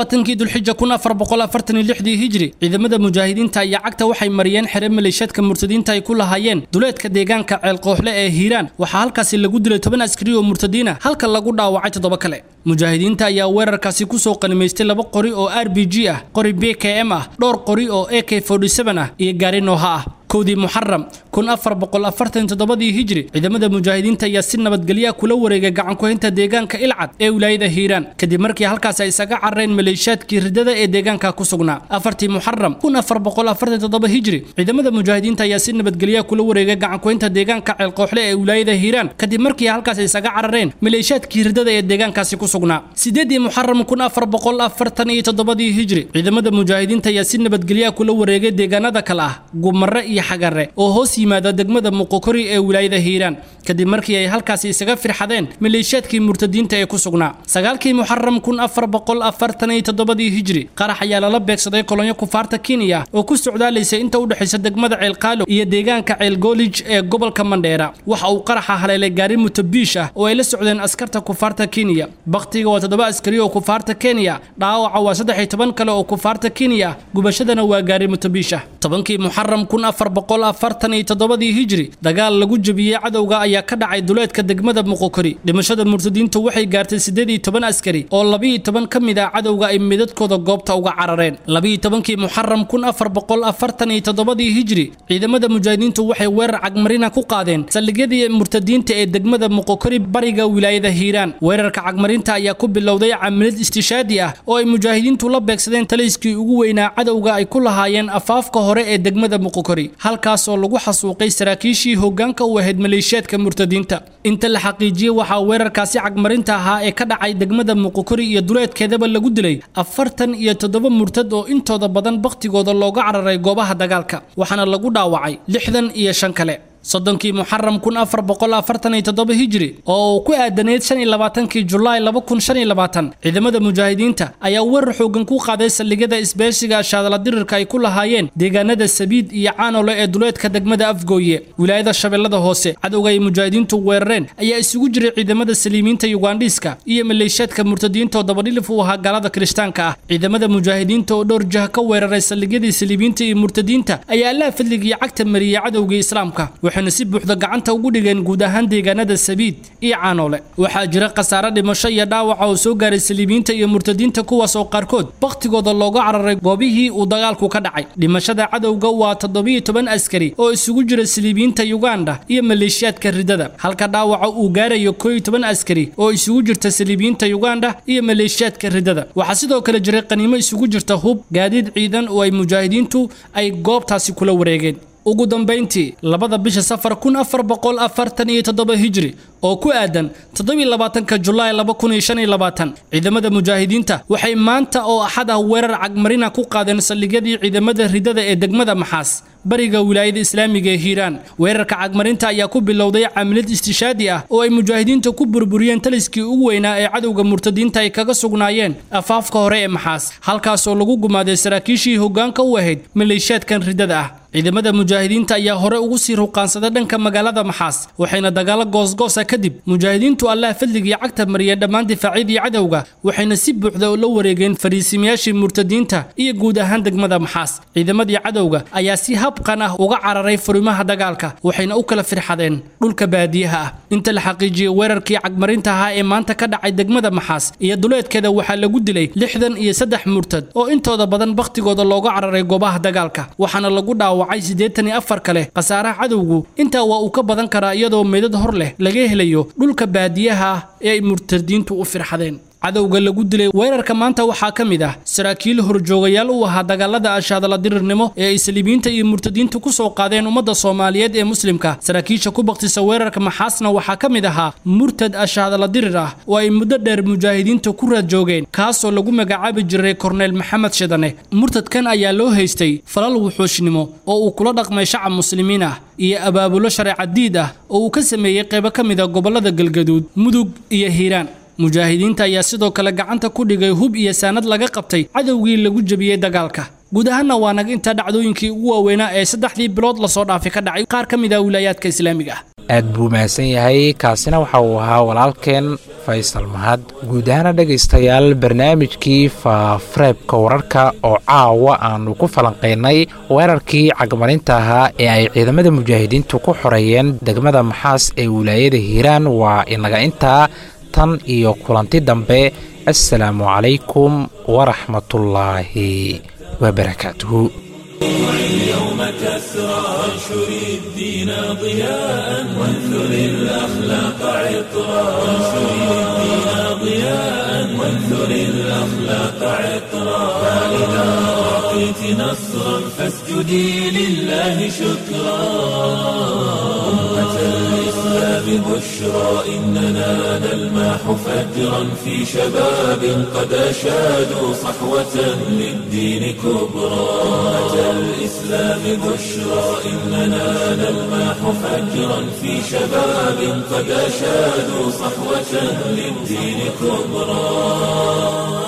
labaatankii dulxija kun afar boqol afartan iyo lixdii hijri ciidamada mujaahidiinta ayaa cagta waxay mariyeen xere maleeshiyaadka murtadiinta ay ku lahaayeen duleedka deegaanka ceelqooxle ee hiiraan waxaa halkaasi lagu dilay toban askari oo murtadiina halka lagu dhaawacay toddoba kale mujaahidiinta ayaa weerarkaasi kusoo qanimaystay laba qori oo r b g ah qori b k m ah dhowr qori oo a k ah iyo gaari nooha ah kowdii muxaram kun afar boqol afartan toddobadii hijri ciidamada mujaahidiinta ayaa si nabadgelya kula wareegay gacankuhaynta deegaanka ilcad ee wilaayada hiiraan kadib markii halkaas ay isaga carareen maleeshiyaadkii ridada ee deegaanka ku sugnaa afartii muxaram kun afar boqol afartan toddoba hijri ciidamada mujaahidiinta ayaa si nabadgelya kula wareegay gacankuhaynta deegaanka ceelqooxle ee wilaayada hiiraan kadib markii halkaas ay isaga carareen maleeshiyaadkii ridada ee deegaankaasi ku sugnaa sideedii muxaram kun afar boqol afartan iyo toddobadii hijri ciidamada mujaahidiinta ayaa si nabadgelya kula wareegay deegaanada kale ah gumare iyo xagare oo hoos yimaada degmada muqokori ee wilaayada hiiraan kadib markii ay halkaasi isaga firxadeen maleeshiyaadkii murtadiinta ee ku sugnaa sagaalkii muxaram kun afar boqol afartan iyo toddobadii hijri qarax ayaa lala beegsaday kolonyo kufaarta kenya oo ku socdaalaysay inta u dhexaysa degmada ceelqaalo iyo deegaanka ceelgoolij ee gobolka mandheera waxa uu qaraxa haleelay gaari mutabiish ah oo ay la socdeen askarta kufaarta kenya bakhtiga waa toddoba askari oo kufaarta kenya dhaawaca waa saddex iyo toban kale oo kufaarta kenya gubashadana waa gaari mutabiish ah tobankii muxaram kun afar boqol afartan iyo toddobadii hijri dagaal lagu jebiyey cadowga ayaa ka dhacay duleedka degmada muqokori dhimashada murtadiintu waxay gaartay siddeed iyo toban askari oo labiiyo toban ka mid ah cadowga ay midadkooda goobta uga carareen labiiyo tobankii muxaram kun afar boqol afartan iyo toddobadii hijri ciidamada mujaahidiintu waxay weerar cagmarina ku qaadeen saldhigyadii murtadiinta ee degmada muqokori bariga wilaayada hiiraan weerarka cagmarinta ayaa ku bilowday camilad istishaadi ah oo ay mujaahidiintu la beegsadeen taliskii ugu weynaa cadowga ay ku lahaayeen afaafka hore ee degmada muqokori halkaas oo lagu xasuuqay saraakiishii hoggaanka u ahayd maleeshiyaadka murtadiinta inta la xaqiijiyey waxaa weerarkaasi cagmarinta ahaa ee ka dhacay degmada muqokori iyo duleedkeedaba lagu dilay afartan iyo toddoba murtad oo intooda badan bakhtigooda looga cararay goobaha dagaalka waxaana lagu dhaawacay lixdan iyo shan kale soddonkii muxaram kun afar boqol afartan iyo toddoba hijri oo uu ku aadaneyd shan iyo labaatankii julaay laba kun shan iyo labaatan ciidamada mujaahidiinta ayaa weerar xoogan ku qaaday saldhigyada isbeeshiga shaadala dirirka ay ku lahaayeen deegaanada sabiid iyo caanole ee duleedka degmada afgooye wilaayada shabeellada hoose cadowga ay mujaahidiintu weerareen ayaa isugu jiray ciidamada saliimiinta yugandhiiska iyo maleeshiyaadka murtadiinta oo dabadhilif u ahaa gaalada kirishtaanka ah ciidamada mujaahidiinta oo dhowr jah ka weeraray saldhigyadii saliimiinta iyo murtadiinta ayaa allaha fadligii cagta mariyey cadowgii islaamka waxayna si buuxda gacanta ugu dhigeen guud ahaan deegaanada sabiid iyo caanoole waxaa jira khasaare dhimasho iyo dhaawaca oo soo gaaray saliibiinta iyo murtadiinta kuwaas oo qaarkood bakhtigooda looga cararay goobihii uu dagaalku ka dhacay dhimashada cadowga waa toddobiyo toban askari oo isugu jira saliibiinta yuganda iyo maleeshiyaadka ridada halka dhaawaca uu gaarayo koo iyo toban askari oo isugu jirta saliibiinta yuganda iyo maleeshiyaadka ridada waxaa sidoo kale jiray qaniimo isugu jirta hub gaadiid ciidan oo ay mujaahidiintu ay goobtaasi kula wareegeen ugu dambayntii labada bisha safar kun afar boqol afartan iyo toddoba hijri oo ku aadan toddobiyo labaatanka julaay laba kun iyo shan iyo labaatan ciidamada mujaahidiinta waxay maanta oo axad ah weerar cagmarina ku qaadeen saldhigyadii ciidamada ridada ee degmada maxaas bariga wilaayada islaamiga ee hiiraan weerarka cagmarinta ayaa ku bilowday camilad istishaadi ah oo ay mujaahidiinta ku burburiyeen taliskii ugu weynaa ee cadowga murtadiinta ay kaga sugnaayeen afaafka hore ee maxaas halkaasoo lagu gumaaday saraakiishii hoggaanka u ahayd maleeshiyaadkan ridada ah ciidamada mujaahidiinta ayaa hore ugu sii ruqaansaday dhanka magaalada maxaas waxayna dagaalo goosgoosa kadib mujaahidiintu allah fadligii cagta mariyeen dhammaan difaacyadii cadowga waxayna si buuxda la wareegeen fariisimayaashii murtadiinta iyo guud ahaan degmada maxaas ciidamadii cadowga ayaa si habqan ah uga cararay furimaha dagaalka waxayna u kala firxadeen dhulka baadiyaha ah inta la xaqiijiyey weerarkii cagmarinta ahaa ee maanta ka dhacay degmada maxaas iyo duleedkeeda waxaa lagu dilay lixdan iyo saddex murtad oo intooda badan bakhtigooda looga cararay goobaha dagaalka waxaana lagu dhaawa wacay siddeetan iyo afar kale khasaaraha cadowgu intaa waa uu ka badan karaa iyadoo meydad hor leh laga helayo dhulka baadiyaha ah ee ay murtadiintu u firxadeen cadowga lagu dilay weerarka maanta waxaa ka mid ah saraakiil horjoogayaal u ahaa dagaalada ashaadala dirirnimo ee ay saliibiinta iyo murtadiintu ku soo qaadeen ummadda soomaaliyeed ee muslimka saraakiisha ku baktisa weerarka maxaasna waxaa ka mid ahaa murtad ashaadala dirir ah oo ay muddo dheer mujaahidiinta ku raad joogeen kaasoo lagu magacaabi jiray korneyl maxamed shidane murtadkan ayaa loo haystay falal wuxuushnimo oo uu kula dhaqmay shacab muslimiin ah iyo abaabulo shareeca diid ah oo uu ka sameeyey qaybo ka mid a gobollada galgaduud mudug iyo hiiraan mujaahidiinta ayaa sidoo kale gacanta ku dhigay hub iyo saanad laga qabtay cadowgii lagu jebiyey dagaalka guud ahaanna waa naga intaa dhacdooyinkii ugu waaweynaa ee saddexdii bilood lasoo dhaafay ka dhacay qaar ka mid ah wilaayaadka islaamiga ah aad buu mahadsan yahay kaasina waxa uu ahaa walaalkeen faysal mahad guud ahaana dhegaystayaal barnaamijkii faafareebka wararka oo caawa aanu ku falanqaynay weerarkii cagmarinta ahaa ee ay ciidamada mujaahidiintu ku xoreeyeen degmada maxaas ee wilaayada hiiraan waa inaga intaa tan iyo kulanti dambe assalaamu calaykum waraxmatullaahi wabarakaatuhu اليوم كسرى وانشر الدين ضياء وانثر الأخلاق عطرا وانشر الدين ضياء وانثر الأخلاق عطرا فإذا أعطيت نصرا فاسجدي لله شكرا أمة الإسلام بشرى إننا نلمح فجرا في شباب قد أشادوا صحوة للدين كبرى أمة الإسلام بشرى إننا نلمح فجرا في شباب قد أشادوا صحوة للدين كبرى